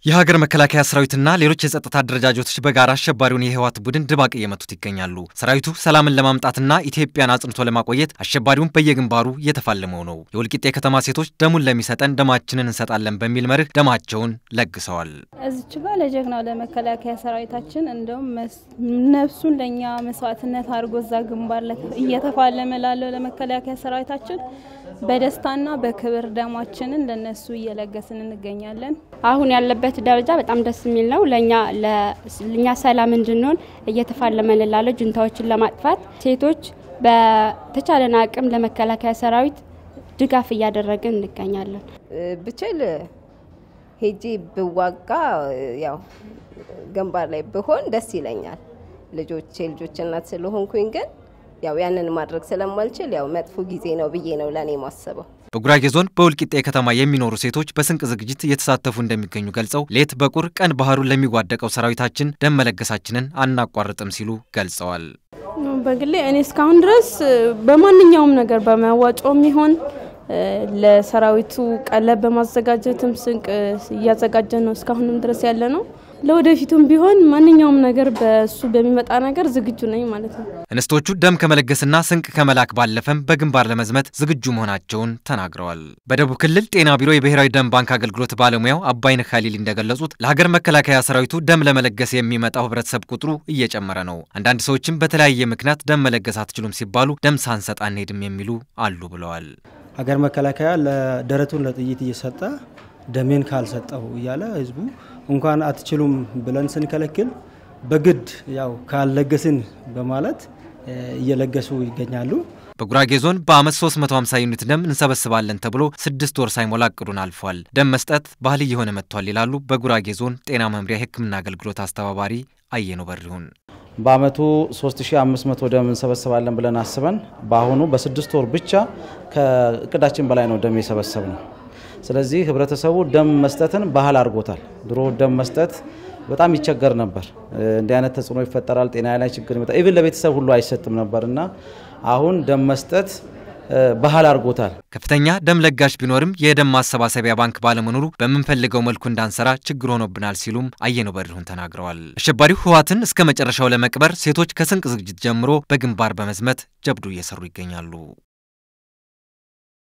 የሀገር መከላከያ ሰራዊትና ሌሎች የጸጥታ አደረጃጀቶች በጋራ አሸባሪውን የህወሓት ቡድን ድባቅ እየመቱት ይገኛሉ። ሰራዊቱ ሰላምን ለማምጣትና ኢትዮጵያን አጽንቶ ለማቆየት አሸባሪውን በየግንባሩ እየተፋለመው ነው። የወልቂጤ ከተማ ሴቶች ደሙን ለሚሰጠን ደማችንን እንሰጣለን በሚል መርህ ደማቸውን ለግሰዋል። እዚች ጋር ለጀግናው ለመከላከያ ሰራዊታችን እንደውም ነፍሱን ለእኛ መስዋዕትነት አድርጎ እዛ ግንባር እየተፋለመ ላለው ለመከላከያ ሰራዊታችን በደስታና በክብር ደማችንን ለነሱ እየለገስን እንገኛለን። አሁን ያለበት ደረጃ በጣም ደስ የሚል ነው። ለእኛ ለእኛ ሰላም እንድንሆን እየተፋለመን ላለው ጁንታዎችን ለማጥፋት ሴቶች በተቻለን አቅም ለመከላከያ ሰራዊት ድጋፍ እያደረግን እንገኛለን። ብችል ሄጄ ብዋጋ ያው ግንባር ላይ ብሆን ደስ ይለኛል። ልጆች የልጆች እናት ስለሆንኩኝ ግን ያው ያንን ማድረግ ስለማልችል ያው መጥፎ ጊዜ ነው ብዬ ነው ለእኔ ማስበው። በጉራጌ ዞን በወልቂጤ ከተማ የሚኖሩ ሴቶች በስንቅ ዝግጅት እየተሳተፉ እንደሚገኙ ገልጸው ሌት በቁር ቀን ባህሩን ለሚዋደቀው ሰራዊታችን ደም መለገሳችንን አናቋርጥም ሲሉ ገልጸዋል። በግሌ እኔ እስካሁን ድረስ በማንኛውም ነገር በመዋጮም ይሆን ለሰራዊቱ ቀለብ በማዘጋጀትም ስንቅ እያዘጋጀን ነው እስካሁንም ድረስ ያለ ነው። ለወደፊቱም ቢሆን ማንኛውም ነገር በሱ በሚመጣ ነገር ዝግጁ ነኝ ማለት ነው። እንስቶቹ ደም ከመለገስና ስንቅ ከመላክ ባለፈም በግንባር ለመዝመት ዝግጁ መሆናቸውን ተናግረዋል። በደቡብ ክልል ጤና ቢሮ የብሔራዊ ደም ባንክ አገልግሎት ባለሙያው አባይነህ ካሊል እንደገለጹት ለሀገር መከላከያ ሰራዊቱ ደም ለመለገስ የሚመጣው ህብረተሰብ ቁጥሩ እየጨመረ ነው። አንዳንድ ሰዎችም በተለያየ ምክንያት ደም መለገስ አትችሉም ሲባሉ ደም ሳንሰጥ አንሄድም የሚሉ አሉ ብለዋል። ሀገር መከላከያ ለደረቱን ለጥይት እየሰጠ ደሜን ካልሰጠው እያለ ህዝቡ እንኳን አትችሉም ብለን ስንከለክል በግድ ያው ካልለገስን በማለት እየለገሱ ይገኛሉ። በጉራጌ ዞን በአመት 350 ዩኒት ደም እንሰበስባለን ተብሎ ስድስት ወር ሳይሞላ እቅዱን አልፏል። ደም መስጠት ባህል እየሆነ መጥቷል ይላሉ በጉራጌ ዞን ጤና መምሪያ የህክምና አገልግሎት አስተባባሪ አየነው በሪሁን። በአመቱ 3500 ደም እንሰበስባለን ብለን አስበን በአሁኑ በስድስት ወር ብቻ ከእቅዳችን በላይ ነው ደም የሰበሰብ ነው። ስለዚህ ህብረተሰቡ ደም መስጠትን ባህል አድርጎታል። ድሮ ደም መስጠት በጣም ይቸገር ነበር። እንዲህ አይነት ተጽዕኖ ይፈጠራል፣ ጤና ላይ ችግር ይመጣል። ኢቭን ለቤተሰብ ሁሉ አይሰጥም ነበር እና አሁን ደም መስጠት ባህል አድርጎታል። ከፍተኛ ደም ለጋሽ ቢኖርም የደም ማሰባሰቢያ ባንክ ባለመኖሩ በምንፈልገው መልኩ እንዳንሰራ ችግር ሆኖብናል ሲሉም አየነው በሪሁን ተናግረዋል። አሸባሪው ህወሓትን እስከ መጨረሻው ለመቅበር ሴቶች ከስንቅ ዝግጅት ጀምሮ በግንባር በመዝመት ጀብዱ እየሰሩ ይገኛሉ።